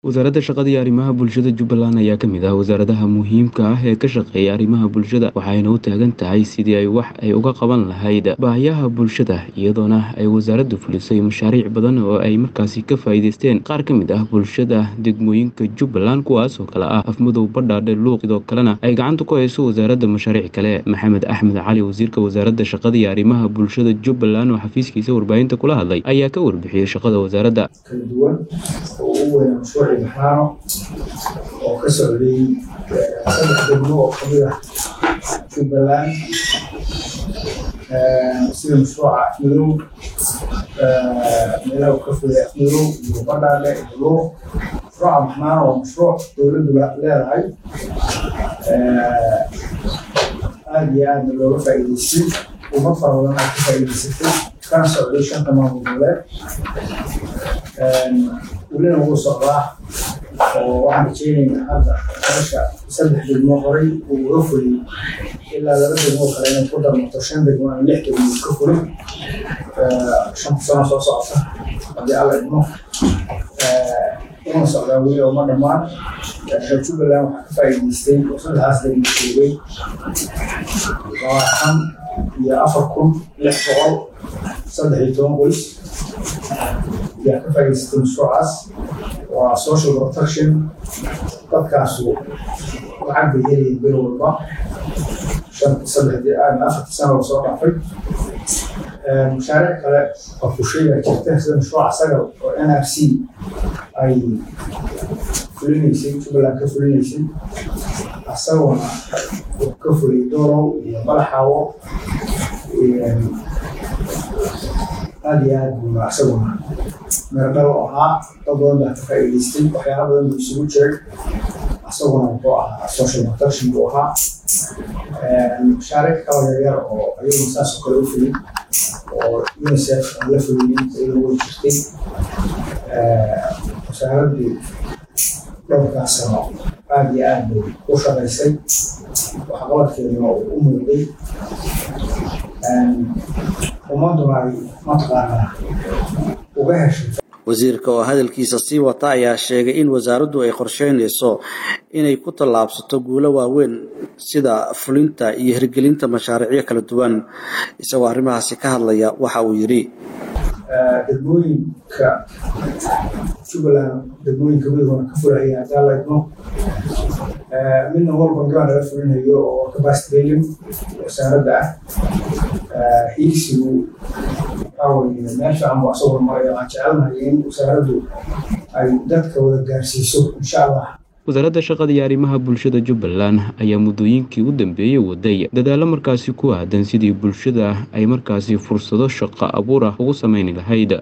wasaaradda shaqada iyo arrimaha bulshada jubbaland ayaa ka mid ah wasaaradaha muhiimka ah ee ka shaqeeya arrimaha bulshada waxayna u taagan tahay sidii ay wax ay uga qaban lahayd baahiyaha bulshada iyadoona ay wasaaraddu fulisay mashaariic badan oo ay markaasi ka faa'iideysteen qaar ka mid ah bulshada degmooyinka jubbaland kuwaas oo kale ah afmadow badhaadhe luuq sidoo kalena ay gacanta ku hayso wasaaradda mashaariic kale maxamed axmed cali wasiirka wasaaradda shaqada iyo arrimaha bulshada jubbaland oo xafiiskiisa warbaahinta kula hadlay ayaa ka warbixiyey shaqada wasaaradda kala duwan oo ugu weyn mashruuci baxraano oo ka socday saddex degmo oo kamid ah jubbaland sida mashruuca afmadow meelaha uu ka fulay afmadow iyo badhaadhe iyo luuq mashruuca baxnaano waa mashruuc dowladdu leedahay aada iyo aadna looga faa'iideystay ummad fara badan aad ka faa'iideysatay kana socday shanta maamul goboleed welina wuu socdaa oo waxaan rajeynaynaa hadda meesha saddex degmo horay uu uga fuliyey ilaa laba degmo kale inay ku darmato shan degmo ama lix degmo ka fulin shanta sano soo socota haddii alla idmo una socdaa weli oo ma dhammaan jubbaland waxaa ka faa'iideystay oo saddexdaas degmo joogay labaatan iyo afar kun lix boqol saddex iyo toban qoys ayaa ka faa'iideystay mashruucaas waa social protection dadkaasu lacag bay helayeen bil walba saddexdii aadna afartii sano la soo dhaafay mashaariic kale oo fushay baa jirta sida mashruuca sagal oo n r c ay fulinaysay jubbaland ka fulinaysay asaguna uu ka fulay doolow iyo balaxaawo aada iyo aad buu asaguna meerdhal oo ahaa dad badan baa ka faa'iideystay waxyaala badan buu isugu jiray asaguna wuxuu ahaa social protection buu ahaa mashaariic kala yaryar oo ayaguna saas oo kale u fulin oo unicef aan la fulinin iyada way jirtay wasaaraddu dhowrkaas sano aada iyo aad bay u shaqaysay waxqabadkeeduna uu u muuqday ummaduna ay mataqaanaa uga heshay wasiirka oo hadalkiisa sii wata ayaa sheegay in wasaaraddu ay qorsheynayso inay ku tallaabsato guulo waaweyn sida fulinta iyo hirgelinta mashaariicyo kala duwan isagoo arrimahaasi ka hadlaya waxa uu yidhi degmooyinka jubbaland degmooyinka midoona ka fulaya hadaa la idmo midna walba gabaan laga fulinayo oo capacity building wasaaradda ah hiigsigu waxaa weye meel fiican buu asagoo maraya waan jecelnahay in wasaaraddu ay dadka wada gaarsiiso insha allah wasaaradda shaqada iyo arrimaha bulshada jubbaland ayaa muddooyinkii u dambeeyey waday dadaallo markaasi ku aadan sidii bulshada ay markaasi fursado shaqo abuur ah ugu samayni lahayd